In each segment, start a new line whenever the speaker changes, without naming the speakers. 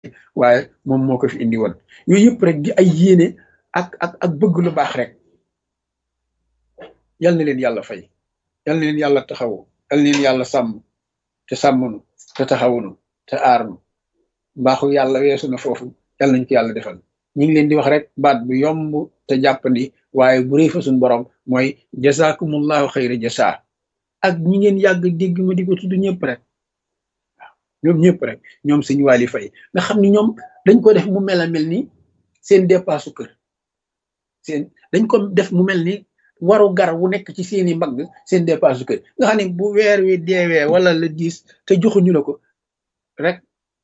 waaye moom moo ko fi indi woon yooyu yëpp rek di ay yéene ak ak ak bëgg lu baax rek yal na leen yàlla fay yal na leen yàlla taxawu yal na leen yàlla sàmm te sàmmnu te taxawunu te aarnu mbaaxu yàlla weesu na foofu yal nañ ko yàlla defal ñu ngi leen di wax rek baat bu yomb te jàppandi waaye bu rëy fa suñ borom mooy jazakumullahu xayra jasa ak ñi ngeen yàgg dégg ma di ko tudd ñëpp rek waaw ñoom ñëpp rek ñoom suñu waali fay nga xam ni ñoom dañ ko def mu mel a mel ni seen dépasse kër seen dañ ko def mu mel ni waru gar wu nekk ci seeni mbagg seen dépasse kër nga xam ne bu weer wi deewee wala la diis te joxuñu la ko rek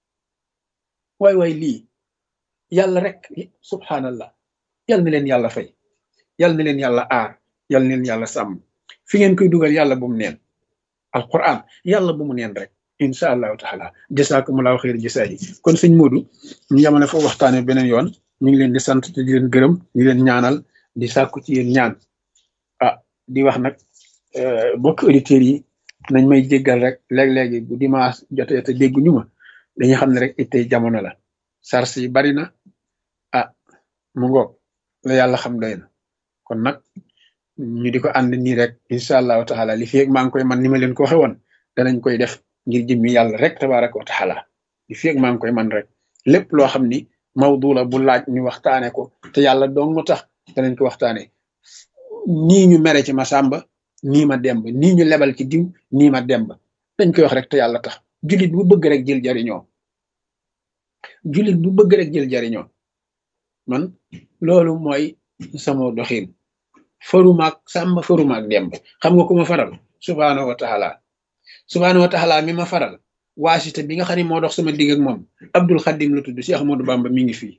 waay waay lii yàlla rek subhanallah yal na leen yàlla fay yal na leen yàlla aar yal na leen yàlla sàmm fi ngeen koy dugal yàlla bu mu neen alquran yàlla bu mu neen rek incha allahu taala jasaakumullahu xayr jasaa yi kon sëñ Modou ñu yamane foofu waxtaane beneen yoon ñu ngi leen di sant te di leen gërëm di leen ñaanal di sàkku ci yéen ñaan ah di wax nag bokk auditeurs yi nañ may jéggal rek léeg-léegi bu dimanche jotee te dégguñu ma dañuy xam ne rek ittey jamono la sars yi bari na ah mu ngoog la yàlla xam doy na kon nag ñu di ko ànd nii rek incha allahu taala li fi maa ngi koy man ni ma leen ko waxe woon danañ koy def ngir jëmmi yàlla rek tabaraka wa taala li fi maa ngi koy man rek lépp loo xam ni mawdu la bu laaj ñu waxtaane ko te yàlla dong mu tax danañ ko waxtaane nii ñu mere ci ma sàmba nii ma demb nii ñu lebal ci diw nii ma demb dañ koy wax rek te yàlla tax jullit bu bëgg rek jël jariñoo jullit bu bëgg rek jël jariñoo man loolu mooy sama doxin farumaak sàmba farumaak demb xam nga ku ma faral subhaanahu wa taala subhaanahu wa taala mi ma faral waasita bi nga xam ne moo dox sama digg ak moom abdul xadim la tudd Cheikh Ahmadou Bamba mi ngi fii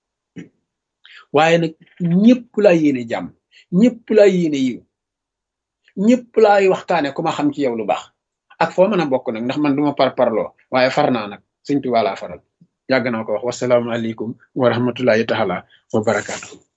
waaye nag ñëpp laa yéene jàmm ñëpp laa yéene yiw ñëpp laay waxtaane ku ma xam ci yow lu baax ak foo mën a bokk nag ndax man duma par parloo waaye far naa nag sëñ Tuubaa laa faral yàgg naa ko wax wasalaamaaleykum wa rahmatullahi taala wa barakaatu